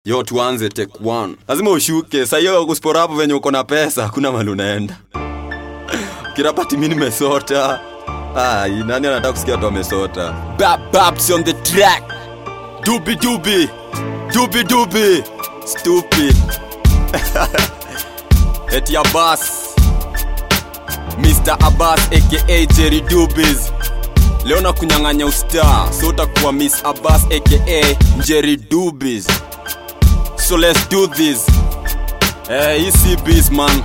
yo tuanze take one lazima ushuke sahiyo kuspora hapo venye uko na pesa hakuna mali unaenda kirapati mi nimesota Ai, nani anataka kusikia tu amesota bababs on the track dubi dubi dubi dubi stupid eti abbas mr abbas aka jerry dubis leo na kunyang'anya ustar so utakuwa miss abbas aka jerry dubis so let's do this eh, hii si biz man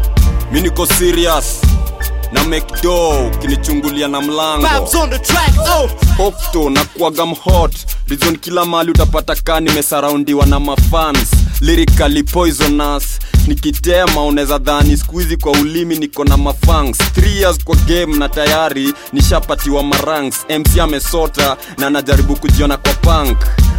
mi niko serious na mcdo kinichungulia na mlango Babs on the track, oh. okto na kuaga mhot rizon kila mali utapata kaa nimesaraundiwa na mafans lyrically poisonous nikitema unaweza dhani skuizi kwa ulimi niko na mafangs 3 years kwa game na tayari nishapatiwa maranks mc amesota na najaribu kujiona kwa punk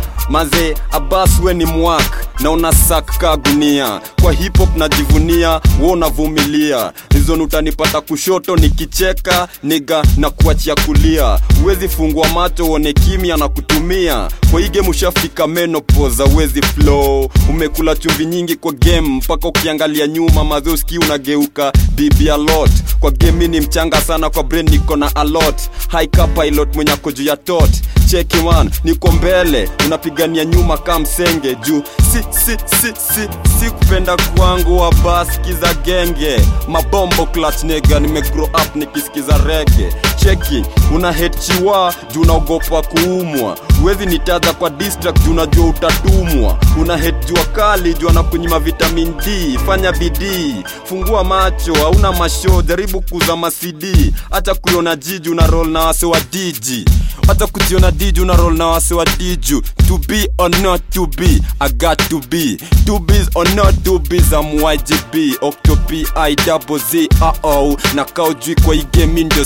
maze abas we ni mwak na unasak ka gunia kwa hip hop najivunia wo unavumilia rizon utanipata kushoto nikicheka niga na kuachia kulia uwezi fungua macho uone kimya na kutumia kwa hii game ushafika menopoza uwezi flow umekula chumvi nyingi kwa game mpaka ukiangalia nyuma maze uski unageuka bibi alot kwa game mi ni mchanga sana kwa brain niko na alot haika pilot mwenye ako juu ya tot cheki man niko mbele unapigania nyuma ka msenge juu si si si si si kupenda kwangu wa baskiza genge mabombo clutch nega nimegrow up nikisikiza rege cheki una hate chiwa juu unaogopa kuumwa huwezi nitaja kwa distract juu unajua utatumwa una hate jua kali juu anakunyima vitamin d fanya bidii fungua macho hauna masho jaribu kuzama cd hata kuiona jiji una roll na wase wa diji hata kujiona diju na roll na wase wa diju to be or not to be i got to be to be or not to be I'm YGB Octopi I double Z uh oh na kaujui kwa hii game ndio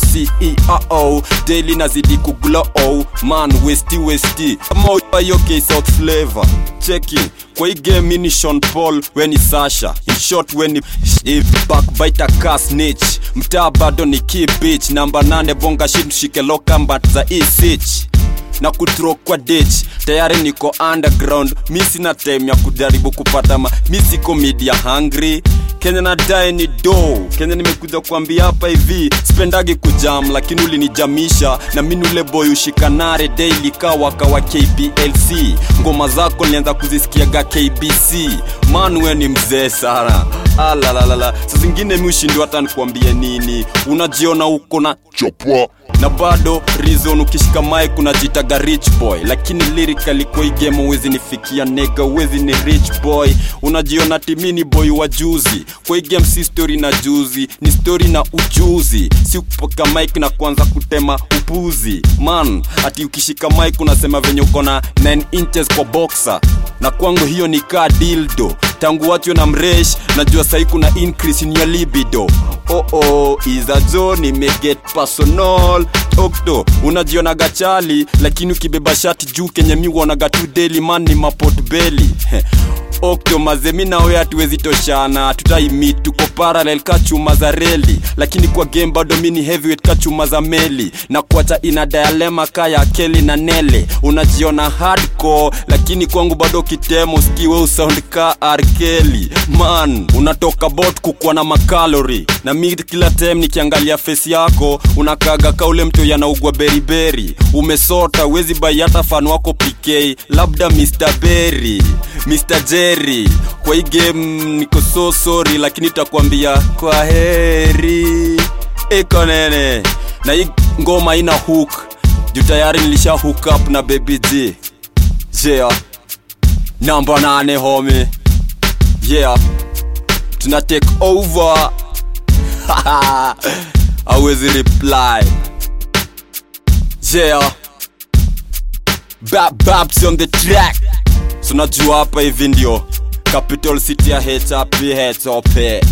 CEO daily nazidi kuglow man westi westi ama yoke South flavor cheki kwa hii game mimi ni Sean Paul we ni Sasha in short we ni if backbiter ka snitch mtaa bado ni key bitch namba nane bonga shit mshike lokambat za e sitch na kutro kwa ditch tayari niko underground mi sina time ya kujaribu kupata ma mi siko media hungry kenya nadai ni do kenya nimekuja kuambia hapa hivi spendagi kujam lakini ulinijamisha na minule boy ushikanare daily kawaka wa kplc ngoma zako nilianza kuzisikiaga kbc manwe ni mzee sana alalalala sa zingine mi ushindi hata nikuambie nini unajiona uko na chapwa na bado reason ukishika mic unajitaga rich boy lakini lyrically kwa hii game uwezi nifikia nega uwezi ni rich boy unajiona timini boy wa juzi kwa hii game si story na juzi ni story na ujuzi si kupoka mic na kuanza kutema upuzi man ati ukishika mic unasema venye uko na 9 inches kwa boxer na kwangu hiyo ni kaa dildo tangu watu na mresh najua sahi kuna increase in your libido oh oh iza jo nimeget personal okto unajionaga chali lakini ukibeba shati juu kenye mi uonaga tu daily man ni mapot beli okto mazemi nawe hatuwezi toshana tutaimit tuko parallel ka chuma za reli lakini kwa game bado mi ni heavyweight ka chuma za meli na kuacha ina dialema ka ya keli na nele unajiona hardcore lakini kwangu bado kitemo skiwe usound ka arkeli man unatoka bot kukuwa na makalori na mi kila time nikiangalia face yako unakaga ka ule mtu yanaugwa beriberi umesota wezi bai hata fan wako pk labda mr berry mr jerry kwa hii game niko so sorry lakini takwambia kwa heri iko nene na hii ngoma ina hook juu tayari nilisha hook up na baby g yeah namba nane home yeah tuna take over awezi reply yeah Bab babs on the track sunajua hapa hivi ndio capital city ya hp hop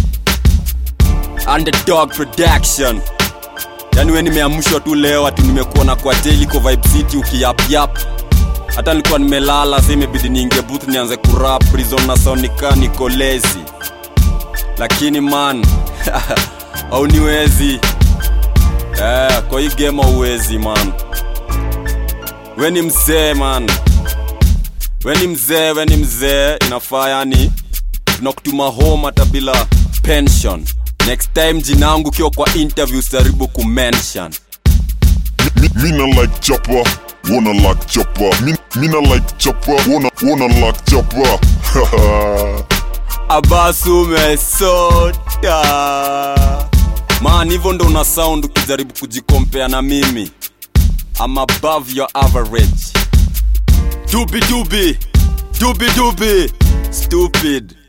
underdog production yani we nimeamshwa tu leo ati nimekuona kwa teliko vibe city ukiyapyap hata nilikuwa nimelala sa imebidi niingie booth nianze kurap prison na sonika niko lazy lakini man au niwezi eh, kwa hii game auwezi man we ni mzee man we ni mzee we ni mzee inafaa yani tunakutuma home hata bila pension next time jinangu kiwa kwa interview jaribu kumention Me, me not like chopper, wanna like chopper. Me, me not like chopper, wanna wanna like chopper. abasu umesota man hivyo ndo una sound ukijaribu kujikompea na mimi I'm above your average dubi dubi dubi dubi stupid